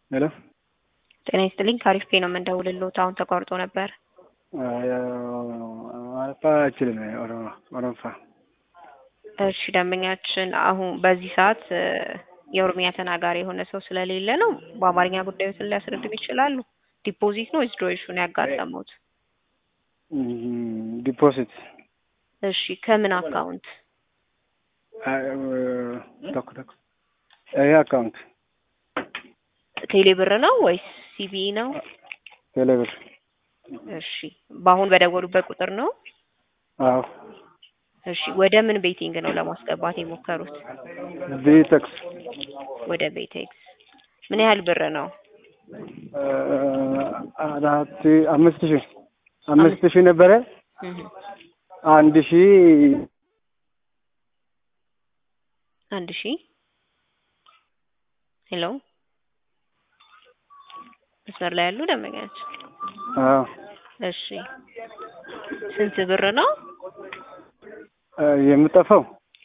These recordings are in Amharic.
ሄሎ ጤና ይስጥልኝ ከአሪፍ ፔ ነው የምንደውልልዎት። አሁን ተቋርጦ ነበር። አረፋ አይችልም ኦሮምፋ እሺ ደንበኛችን አሁን በዚህ ሰዓት እ የኦሮሚያ ተናጋሪ የሆነ ሰው ስለሌለ ነው። በአማርኛ ጉዳዮትን ሊያስረዱን ይችላሉ? ዲፖዚት ነው ወይስ ድሮይሹን ያጋጠሙት? ዲፖዚት እሺ ከምን አካውንት? ተኩ ተኩ ይሄ አካውንት ቴሌ ብር ነው ወይስ ሲቢኢ ነው? ቴሌብር እሺ በአሁን በደወሉበት ቁጥር ነው? አዎ እሺ ወደ ምን ቤቲንግ ነው ለማስገባት የሞከሩት? ቢቴክስ ወደ ቤቴክስ ምን ያህል ብር ነው? አራት አምስት ሺህ አምስት ሺህ ነበረ እህ አንድ ሺህ አንድ ሺህ ሄሎ መስመር ላይ ያሉ ደንበኛችን አዎ እሺ ስንት ብር ነው የምጠፋው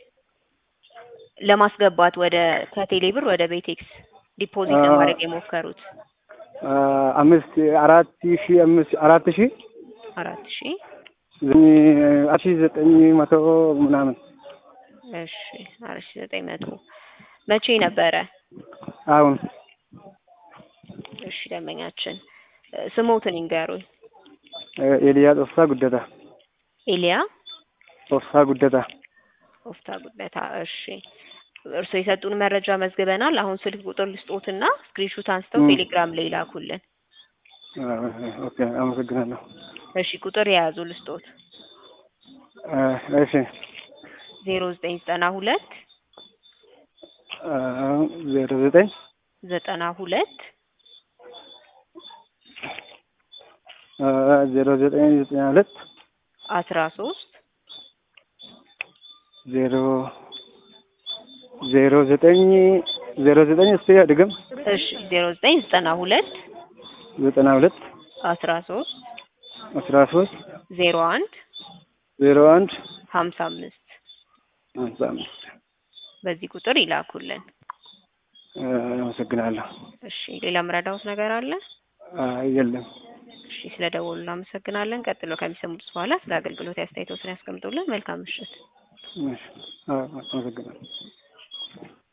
ለማስገባት ወደ ከቴሌ ብር ወደ ቤቴክስ ዲፖዚት ለማድረግ የሞከሩት? አምስት አራት ሺህ አምስት አራት ሺህ አራት ሺህ አራት ሺህ ዘጠኝ መቶ ምናምን እሺ አራት ሺህ ዘጠኝ መቶ መቼ ነበረ? አሁን እሺ ደንበኛችን ስሞትን ይንገሩኝ። ኤልያ ጦፍሳ ጉደታ ኤልያ ጦፍሳ ጉደታ ኦፍታ ጉደታ። እሺ እርስዎ የሰጡን መረጃ መዝግበናል። አሁን ስልክ ቁጥር ልስጦትና ስክሪንሹት አንስተው ም። ቴሌግራም ላይ ይላኩልን። ኦኬ አመሰግናለሁ። እሺ ቁጥር የያዙ ልስጦት እሺ ዜሮ ዘጠኝ ዘጠና ሁለት ዜሮ ዘጠኝ ዘጠና ሁለት ዜሮ ዘጠኝ ዘጠና ሁለት አስራ ሶስት ዜሮ ዜሮ ዘጠኝ ዜሮ ዘጠኝ እስቲ ድግም እሺ ዜሮ ዘጠኝ ዘጠና ሁለት ዘጠና ሁለት አስራ ሶስት አስራ ሶስት ዜሮ አንድ ዜሮ አንድ ሀምሳ አምስት ሃምሳ አምስት በዚህ ቁጥር ይላኩልን። አመሰግናለሁ። እሺ ሌላ ምረዳውት ነገር አለ? የለም። እሺ ስለ ደወሉ እናመሰግናለን። ቀጥሎ ከሚሰሙት በኋላ ስለ አገልግሎት አስተያየቶትን ያስቀምጡልን። መልካም ምሽት። አመሰግናለሁ።